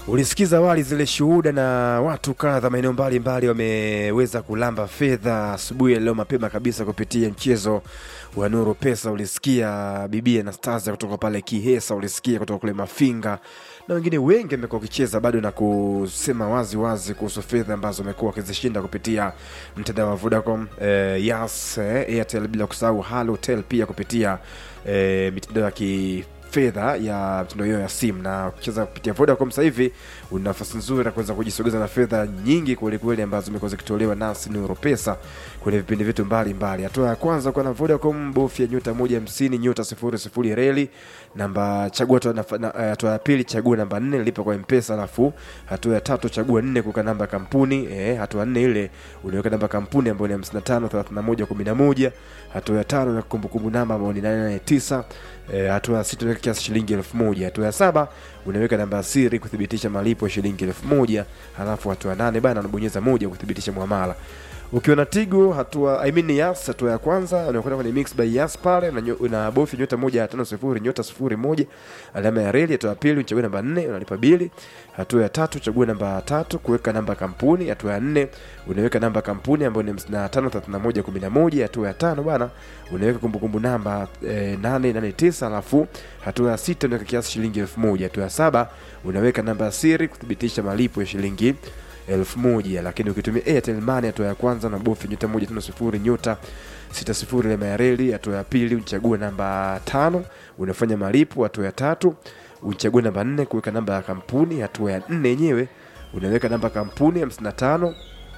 Ulisikiza awali zile shuhuda na watu kadha maeneo mbalimbali wameweza kulamba fedha asubuhi ya leo mapema kabisa kupitia mchezo wa Nuru Pesa. Ulisikia bibi Anastasia kutoka pale Kihesa, ulisikia kutoka kule Mafinga na wengine wengi wamekuwa wakicheza bado na kusema wazi wazi kuhusu fedha ambazo wamekuwa wakizishinda kupitia mtandao wa Vodacom, eh, Yas, eh, Airtel bila kusahau Halotel pia kupitia eh, mitandao ya ki fedha ya mtindo hiyo ya simu na ukicheza kupitia Vodacom sasa hivi una nafasi nzuri ya kuweza kujisogeza na fedha nyingi kwelikweli ambazo zimekuwa zikitolewa nasi Nuru Pesa kwenye vipindi vyetu mbalimbali. Hatua ya kwanza kwa na Vodacom, bofya nyota moja hamsini nyota sifuri sifuri reli namba chagua hatua na- na- eh, hatua ya pili chagua namba nne lipa kwa mpesa alafu hatua ya tatu chagua nne kuweka namba ya kampuni eh, hatua nne ile unaweka namba ya kampuni ambayo ni hamsini na tano thelathini na moja kumi na moja hatua ya tano na kumbukumbu namba ambayo ni nane nane tisa eh, hatua ya sita unaweka kiasi shilingi elfu moja hatua ya saba unaweka namba ya siri kuthibitisha malipo ya shilingi elfu moja halafu hatua ya nane bana unabonyeza moja kuthibitisha muamala ukiwa na tigo hatua I mean yas hatua ya kwanza unakwenda kwenye mix by yas pale na unabofya nyota moja tano sifuri nyota sifuri moja alama ya reli hatua ya pili uchagua namba nne unalipa bili hatua ya tatu chagua namba tatu kuweka namba ya kampuni hatua ya nne unaweka namba ya kampuni ambayo ni hamsini na tano thelathini na moja kumi na moja hatua ya tano bana unaweka kumbukumbu namba eh, nane nane tisa alafu hatua ya sita unaweka kiasi shilingi elfu moja hatua ya saba unaweka namba ya siri kuthibitisha malipo ya shilingi elfu moja lakini ukitumia Airtel Money hatua ya kwanza na bofi nyota moja tano sifuri nyota sita sifuri alama ya reli. Hatua ya pili uchague namba tano unafanya malipo. Hatua ya tatu uchague namba nne kuweka namba ya kampuni. Hatua ya nne yenyewe unaweka namba ya kampuni hamsini na tano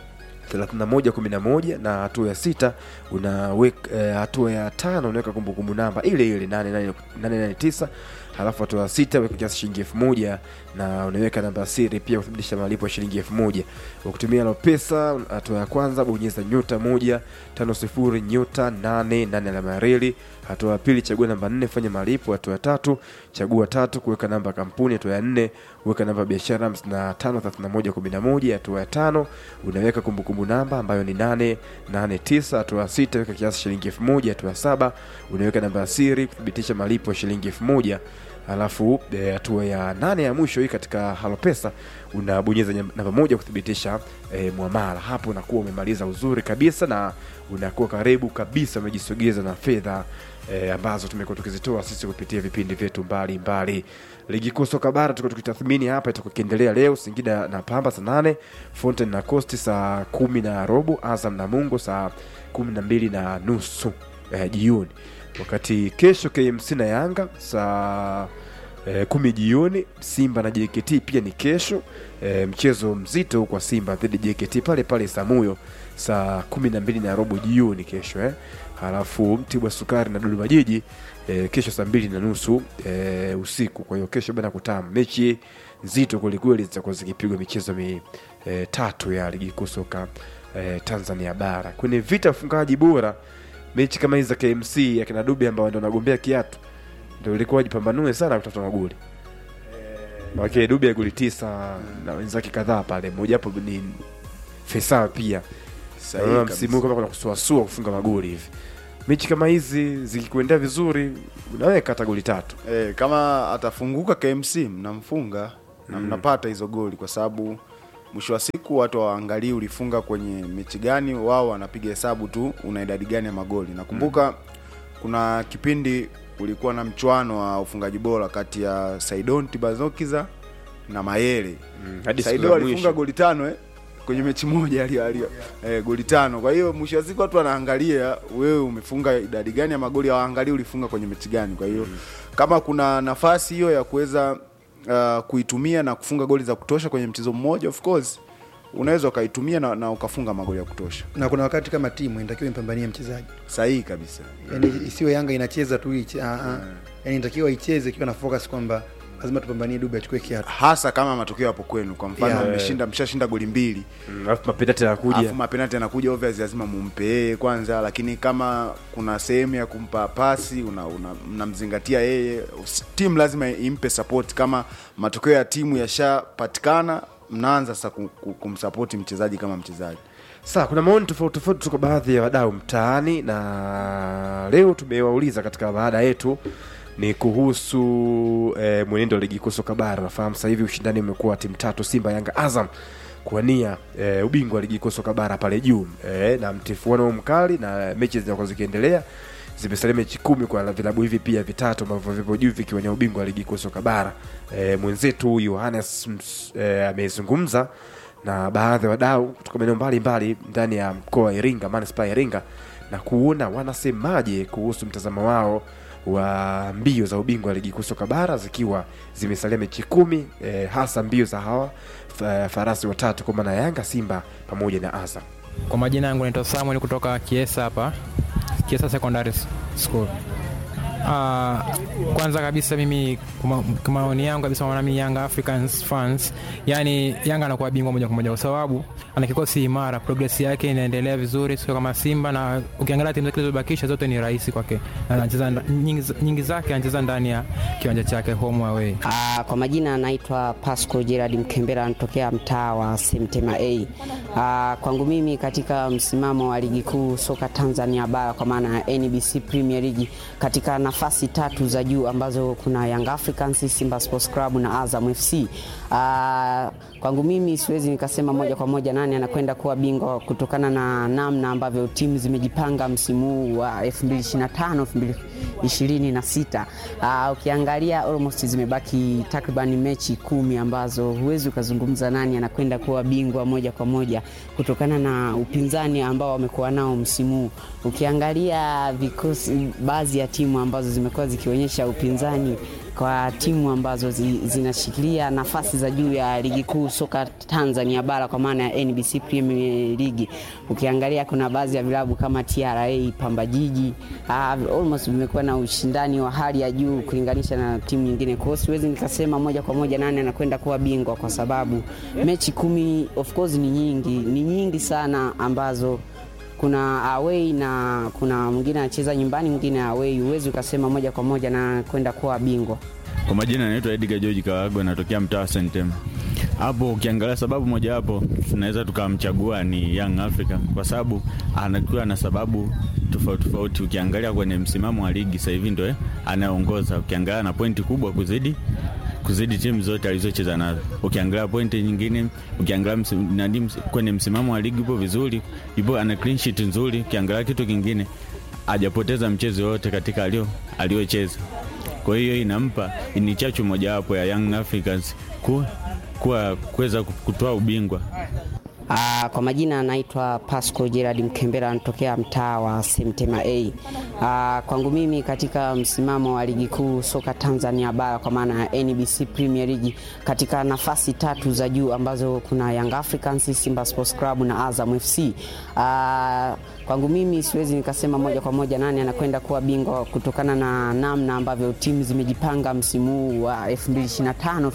3111 na hatua ya sita unaweka eh, hatua ya tano unaweka kumbukumbu namba ile ile 889 halafu hatua ya sita weka kiasi shilingi elfu moja na unaweka namba ya siri pia kuthibitisha malipo ya shilingi elfu moja ukitumia Lopesa hatua ya kwanza bonyeza nyota moja tano sifuri nyota nane nane alama ya reli hatua ya pili chagua namba nne fanya malipo hatua ya tatu chagua tatu kuweka namba ya kampuni hatua ya nne weka namba ya biashara 553111 hatua ya tano unaweka kumbukumbu namba ambayo ni 889 hatua ya sita weka kiasi shilingi elfu moja hatua ya saba unaweka namba ya siri kuthibitisha malipo ya shilingi elfu moja alafu eh, hatua ya nane ya mwisho hii katika halopesa unabonyeza nyam- namba moja kuthibitisha eh, mwamala hapo unakuwa umemaliza uzuri kabisa na unakuwa karibu kabisa umejisogeza na fedha eh, ambazo tumekuwa tukizitoa sisi kupitia vipindi vyetu mbalimbali ligi kuu soka bara tuko tukitathmini hapa itakuwa ikiendelea leo singida na pamba saa nane fonten na costi saa kumi na robo azam na mungo saa kumi na mbili na nusu eh, jioni wakati kesho kmc na yanga saa eh, kumi jioni simba na jkt pia ni kesho eh, mchezo mzito kwa simba dhidi ya jkt pale pale samuyo saa kumi na mbili na robo jioni kesho eh. halafu mtibwa sukari na dodoma jiji eh, kesho saa mbili na nusu eh, usiku kwa hiyo kesho bana kutamu mechi nzito kwelikweli zitakuwa zikipigwa michezo mitatu ya ligi kuu soka eh, tanzania bara kwenye vita ya ufungaji bora mechi kama hizi za kmc akina dube ambao ndo wanagombea kiatu ndo ilikuwa wajipambanue sana kutafuta magoli Maana Dube ya goli tisa na wenzake kadhaa pale, mmoja hapo ni Faisal pia. Sahihi Naona kabisa. msimu huu kama kuna kusuasua kufunga magoli hivi. Mechi kama hizi zikikuendea vizuri, unaweka hata goli tatu. Eh, kama atafunguka KMC mnamfunga na mnapata hizo goli, kwa sababu mwisho wa siku watu waangalii ulifunga kwenye mechi gani, wao wanapiga hesabu tu una idadi gani ya magoli. Nakumbuka kuna kipindi ulikuwa na mchwano wa ufungaji bora kati ya Saidon Tibazokiza na Mayele. Hadi siku Saido za alifunga mwisho. goli tano eh, kwenye mechi moja alio, alio, eh, goli tano. Kwa hiyo mwisho wa siku watu wanaangalia wewe umefunga idadi gani ya magoli, hawaangalii ulifunga kwenye mechi gani. Kwa hiyo kama kuna nafasi hiyo ya kuweza uh, kuitumia na kufunga goli za kutosha kwenye mchezo mmoja, of course unaweza ukaitumia na, na ukafunga magoli ya kutosha. na kuna wakati kama timu inatakiwa impambanie mchezaji Sahihi kabisa. yani isiwe yanga inacheza tu iche, ah, ah. yani inatakiwa icheze ikiwa na focus kwamba lazima tupambanie dube achukue kiatu hasa kama matokeo yapo kwenu. Kwa mfano Yeah. mmeshinda, mshashinda goli mbili Mm, Alafu mapenati yanakuja. alafu mapenati yanakuja obvious, lazima mumpe yeye kwanza, lakini kama kuna sehemu ya kumpa pasi una, una, mnamzingatia yeye, Usi- timu lazima impe support. Kama matokeo ya timu yashapatikana, mnaanza sasa ku- ku- kumsapoti mchezaji kama mchezaji. Sasa kuna maoni tofauti tofauti kutoka baadhi ya wadau mtaani, na leo tumewauliza katika baada yetu ni kuhusu eh, mwenendo wa ligi kuu soka bara. Nafahamu sasa hivi ushindani umekuwa timu tatu, Simba, Yanga, Azam kuwania eh, ubingwa wa ligi kuu soka bara pale juu eh, na mtifuano mkali na mechi zinakuwa zikiendelea zimesalia mechi kumi kwa vilabu hivi pia vitatu ambavyo vipo juu vikiwania ubingwa wa ligi kuu soka bara. E, mwenzetu Yohanes Ms- e, amezungumza na baadhi ya wadau kutoka maeneo mbalimbali ndani ya mkoa wa Iringa, manispaa ya Iringa, na kuona wanasemaje kuhusu mtazamo wao wa mbio za ubingwa wa ligi kuu soka bara zikiwa zimesalia mechi kumi, e, hasa mbio za hawa fa- farasi watatu kwa maana ya Yanga, Simba pamoja na Azam. Kwa majina yangu naitwa Samuel kutoka Kiesa hapa, Kiesa Secondary School. Uh, kwanza kabisa mimi kwa kwa maoni yangu kabisa maana mimi Young Africans fans, yani Yanga anakuwa bingwa moja kwa moja kwa sababu ana kikosi imara, progress yake inaendelea vizuri, sio kama Simba, na ukiangalia timu zake zilizobakisha zote ni rahisi kwake, Na anacheza nda- nyingi, nyingi zake anacheza ndani ya kiwanja chake home away. Ah, kwa majina anaitwa Pasco Gerard Mkembera anatokea mtaa wa Semtema A. Ah, kwangu mimi katika msimamo wa ligi kuu soka Tanzania bara kwa maana ya NBC Premier League katika nafasi tatu za juu ambazo kuna Young Africans, Simba Sports Club na Azam FC. Ah, kwangu mimi siwezi nikasema moja kwa moja nani anakwenda kuwa bingwa kutokana na namna ambavyo timu zimejipanga msimu huu wa 2025 2026. Uh, ukiangalia almost zimebaki takriban mechi kumi ambazo huwezi ukazungumza nani anakwenda kuwa bingwa moja kwa moja kutokana na upinzani ambao wamekuwa nao msimu huu. Ukiangalia vikosi, baadhi ya timu ambazo zimekuwa zikionyesha upinzani kwa timu ambazo zi, zinashikilia nafasi za juu ya ligi kuu soka Tanzania bara kwa maana ya NBC Premier League. Ukiangalia kuna baadhi ya vilabu kama TRA, Pamba Jiji uh, almost vimekuwa na ushindani wa hali ya juu kulinganisha na timu nyingine. Kwa hiyo siwezi nikasema moja kwa moja nani anakwenda kuwa bingwa kwa sababu mechi kumi of course ni nyingi, ni nyingi sana ambazo kuna away na kuna mwingine anacheza nyumbani, mwingine away. Huwezi ukasema moja kwa moja na kwenda kuwa bingwa. Kwa majina anaitwa Edgar George Kawago, natokea mtaa wa Sentem. Hapo ukiangalia sababu mojawapo tunaweza tukamchagua ni Young Africa kwa sababu anakuwa na sababu tofauti tofauti. Ukiangalia kwenye msimamo wa ligi sasa hivi ndio anayeongoza, ukiangalia na pointi kubwa kuzidi kuzidi timu zote alizocheza nazo. Ukiangalia pointi nyingine, ukiangalia msi- nani ms- kwenye msimamo wa ligi yupo vizuri, yupo ana clean sheet nzuri. Ukiangalia kitu kingine, hajapoteza mchezo wote katika alio aliocheza. Kwa hiyo inampa ni chachu mojawapo ya Young Africans ku, kuwa kuweza kutoa ubingwa. Ah, kwa majina anaitwa Pasco Gerard Mkembera anatokea mtaa wa Semtema A. Ah, kwangu mimi katika msimamo wa ligi kuu soka Tanzania bara kwa maana ya NBC Premier League katika nafasi tatu za juu ambazo kuna Young Africans, Simba Sports Club na Azam FC. Ah, kwangu mimi siwezi nikasema moja kwa moja nani anakwenda kuwa bingwa kutokana na namna ambavyo timu zimejipanga msimu huu wa 2025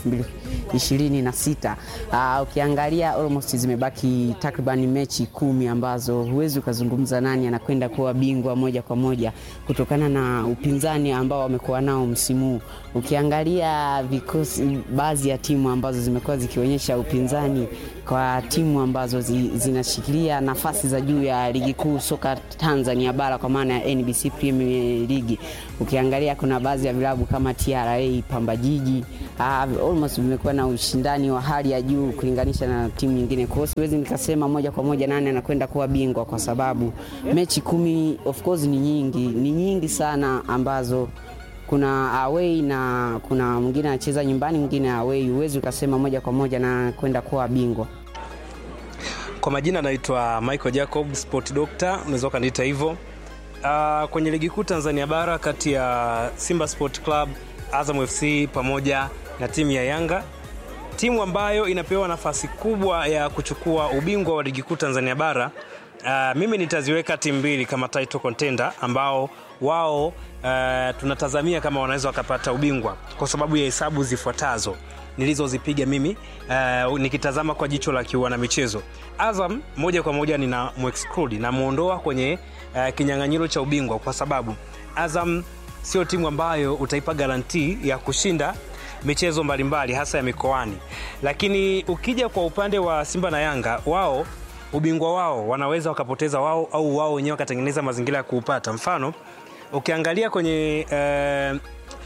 2026. Ah, ukiangalia almost zimebaki takriban mechi kumi ambazo huwezi ukazungumza nani anakwenda kuwa bingwa moja kwa moja kutokana na upinzani ambao wamekuwa nao msimu huu. Ukiangalia vikosi, baadhi ya timu ambazo zimekuwa zikionyesha upinzani kwa timu ambazo zi, zinashikilia nafasi za juu ya ligi kuu soka Tanzania bara kwa maana ya NBC Premier League. Ukiangalia kuna baadhi ya vilabu kama TRA, Pamba Jiji uh, almost vimekuwa na ushindani wa hali ya juu kulinganisha na timu nyingine. Kwa hiyo siwezi nikasema moja kwa moja nani anakwenda kuwa bingwa kwa sababu mechi kumi of course ni nyingi, ni nyingi sana ambazo kuna away na kuna mwingine anacheza nyumbani, mwingine away. Huwezi ukasema moja kwa moja na kwenda kuwa bingwa. Kwa majina naitwa Michael Jacob, sport doctor, unaweza ukaniita hivyo. Uh, kwenye ligi kuu Tanzania bara kati ya Simba Sport Club, Azam FC pamoja na timu ya Yanga, timu ambayo inapewa nafasi kubwa ya kuchukua ubingwa wa ligi kuu Tanzania bara uh, mimi nitaziweka timu mbili kama title contender ambao wao uh, tunatazamia kama wanaweza wakapata ubingwa kwa sababu ya hesabu zifuatazo nilizozipiga mimi uh, nikitazama kwa jicho la kiuana michezo. Azam moja kwa moja nina muexclude namuondoa kwenye uh, kinyang'anyiro cha ubingwa kwa sababu Azam sio timu ambayo utaipa garantii ya kushinda michezo mbalimbali hasa ya mikoani, lakini ukija kwa upande wa Simba na Yanga, wao ubingwa wao wanaweza wakapoteza wao au wao wenyewe wakatengeneza mazingira ya kuupata. Mfano ukiangalia kwenye uh,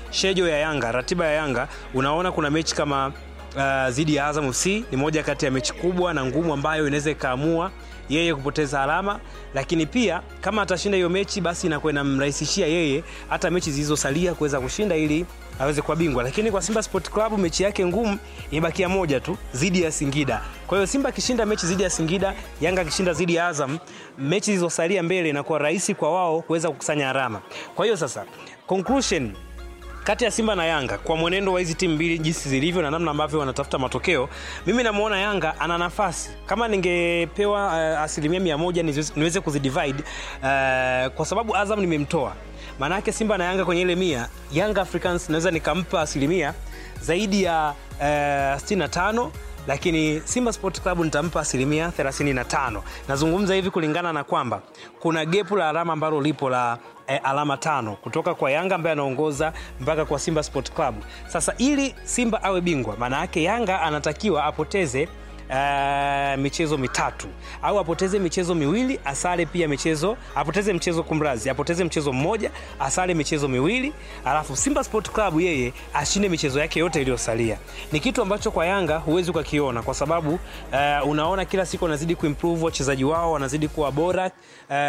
shejo ya Yanga, ratiba ya Yanga, unaona kuna mechi kama uh, dhidi ya Azam FC ni moja kati ya mechi kubwa na ngumu ambayo inaweza ikaamua yeye kupoteza alama, lakini pia kama atashinda hiyo mechi, basi inakuwa inamrahisishia yeye hata mechi zilizosalia kuweza kushinda ili aweze kuwa bingwa. Lakini kwa Simba Sport Club mechi yake ngumu imebakia moja tu dhidi ya Singida. Kwa hiyo Simba akishinda mechi dhidi ya Singida, Yanga akishinda dhidi ya Azam, mechi zilizosalia mbele inakuwa rahisi kwa wao kuweza kukusanya alama. Kwa hiyo sasa conclusion kati ya Simba na Yanga kwa mwenendo wa hizi timu mbili jinsi zilivyo na namna ambavyo wanatafuta matokeo, mimi namuona Yanga ana nafasi. Kama ningepewa uh, asilimia mia moja niweze, niweze kuzidivide uh, kwa sababu Azam nimemtoa, maana yake Simba na Yanga kwenye ile mia, Yanga Africans naweza nikampa asilimia zaidi ya uh, 65 lakini Simba Sport Club nitampa asilimia 35. Nazungumza hivi kulingana na kwamba kuna gepu la alama ambalo lipo la eh, alama tano kutoka kwa Yanga ambaye anaongoza mpaka kwa Simba Sport Club. Sasa ili Simba awe bingwa, maana yake Yanga anatakiwa apoteze Uh, michezo mitatu au apoteze michezo miwili asale pia michezo apoteze mchezo kumrazi apoteze mchezo mmoja asale michezo miwili alafu Simba Sport Club yeye ashinde michezo yake yote iliyosalia ni kitu ambacho kwa Yanga huwezi ukakiona kwa sababu uh, unaona kila siku wanazidi kuimprove wachezaji wao wanazidi kuwa bora uh,